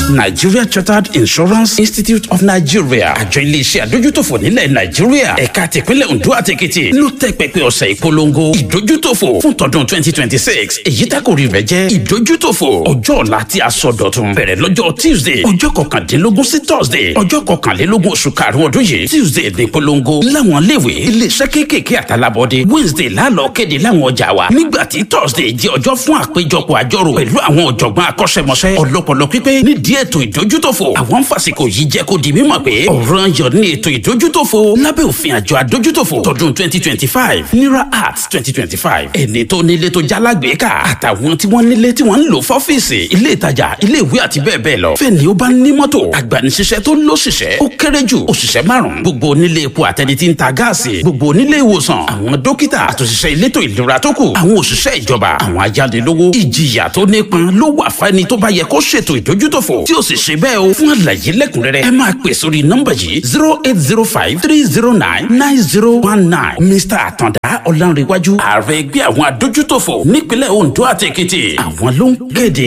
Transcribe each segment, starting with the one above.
Nigeria Chartered Insurance Institute of Nigeria àjọ iléeṣẹ́ àdójútòfò nílẹ̀ Nàìjíríà ẹ̀ka tìpínlẹ̀ Ondo àti Èkìtì ló tẹ́ pẹpẹ ọ̀sẹ̀ ìpolongo ìdójútòfò fún tọdún twenty twenty six èyí tákòrí rẹ̀ jẹ́ ìdójútòfò ọjọ́ ọ̀la tí a sọ dọ̀tun bẹ̀rẹ̀ lọ́jọ́ Tuesday ọjọ́ kọkàndínlógún sí Thursday ọjọ́ kọkànlélógún oṣù karùn-ún ọdún yìí Tuesday ní ìpolongo láwọn iléèwé iléeṣẹ́ kéékèèké àtàlábọ́dé Wednesday lálọ́ kéde láwọn ọjà wa nígbà tí Thursday jẹ́ ọjọ́ fún àpéjọpọ̀ àjọrò pẹ̀lú àwọn ọ̀jọ̀gbọ́n akọ́ṣẹ́mọṣẹ́ ọlọ́pọlọ pípé nídìí ètò ìdójútòfò àwọn fàsìkò yìí jẹ́ kó di mímọ̀ pé ọ̀ràn yọ̀ ní ètò ìdójútòfò lábẹ́ òfin àjọ àdójútòfò tọdún twenty twenty five nira arts twenty twenty five ẹni tó nílé tó jálágbèéká àtàwọn tí wọ́n nílé tí wọ́n ń lò fọ́fíìsì ilé ìtajà ilé ìwé àti bẹ́ẹ̀ bẹ́ẹ̀ lọ fẹ́ni ó bá ní mọ́tò agbanisíṣẹ́ tó lóṣìṣẹ́ ó kéré jù òṣìṣẹ́ márùn-ún gbogbo onílé epo àtẹni tí ń ta gáàsì gbogbo onílé ìwòsàn àwọn dókítà àtòṣìṣẹ́ elétò ìlera tó kù àwọn òṣìṣẹ́ ìjọba àwọn ayánilówó ìjìyà tó nípọn ló wà fẹ́ni tó bá yẹ kó ṣètò ìdójútòfò tí ó sì ṣe bẹ́ẹ̀ o fún àlàyé lẹ́kùnrẹ́rẹ́ ẹ máa pè sórí nọ́mbà yìí zero eight zero five three zero nine nine zero one nine mr àtàndá ọ̀làǹrẹ̀wájú ààrẹ ẹgbẹ́ àwọn adójútòfò nípínlẹ̀ ondo àti èkìtì àwọn ló ń kéde.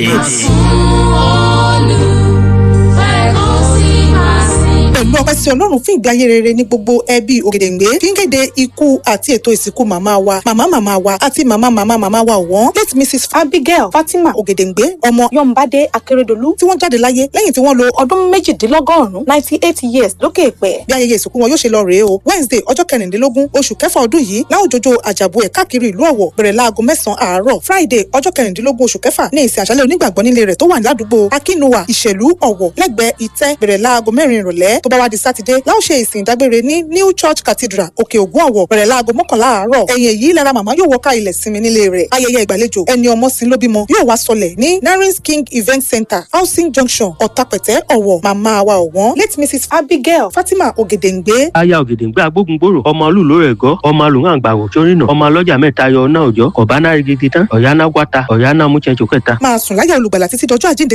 pẹ̀lú ọpẹ́ sí ọlọ́run fún ìgbé ayé rere ní gbogbo ẹbí ògèdèǹgbé kí n kéde ikú àti ètò ìsìnkú màmá wa màmá màmá wa àti màmá màmá màmá wa ọ̀wọ́n late mrs abigail fatima ògèdèǹgbé ọmọ yọ̀ǹbádé akérèdọ́lù tí wọ́n jáde láyé lẹ́yìn tí wọ́n lo ọdún méjìdínlọ́gọ́rùn-ún ninety eight years lókè èpẹ̀. bí ayẹyẹ ìsìnkú wọn yóò ṣe lọ rèé o wednesday ọjọ́ kẹrìndínlógún oṣù kẹfà ọdún yìí láwùjọjọ àjàbù ẹ̀ káàkiri ìlú ọ̀wọ̀ bẹ̀rẹ̀ láago mẹ́sàn-án àárọ̀ friday ọjọ́ kẹrìndínlógún oṣù kẹfà ní ìsìn àṣálẹ̀ onígbàgbọ́ nílé rẹ̀ tó wà ládùúgbò akínúwà ìṣèlú ọ̀wọ̀ lẹ́gbẹ̀ẹ́ ìtẹ́ bẹ̀rẹ̀ láago mẹ́rin ìrọ̀lẹ́ tó bá wá di sátidé láò ṣe ìsìn ìdágbére ní new church cathedral òkè ògùn ọ̀wọ̀ bẹ̀rẹ̀ láago mọ́kànlá àárọ̀ ẹ̀yìn èyí lára màmá yóò wọ́ká ilẹ̀ sinmi nílé rẹ̀ ayẹyẹ ìgbàlejò ẹni ọmọ sin ló bímọ yóò wá sọlẹ̀ ní narins king event center housing junction ọ̀tàpẹ̀tẹ̀ ọ̀wọ̀ màmá wa ọ̀wọ́n late mrs abigail fatima ògèdèǹgbé aya ògèdèǹgbé agbógungbòrò ọmọ olùlò rẹ̀ gọ́ ọmọ alùhàn àgbàwò sórìnà ọmọ ọlọ́jà mẹ́ta yọ ọ̀nà òjọ́ ọ̀bánà rigidi tán ọ̀yánà wáta ọ̀yánà múchẹ́ńchó kẹta. máa sùn láyà olùgbàlà títí dọjọ́ àjíǹde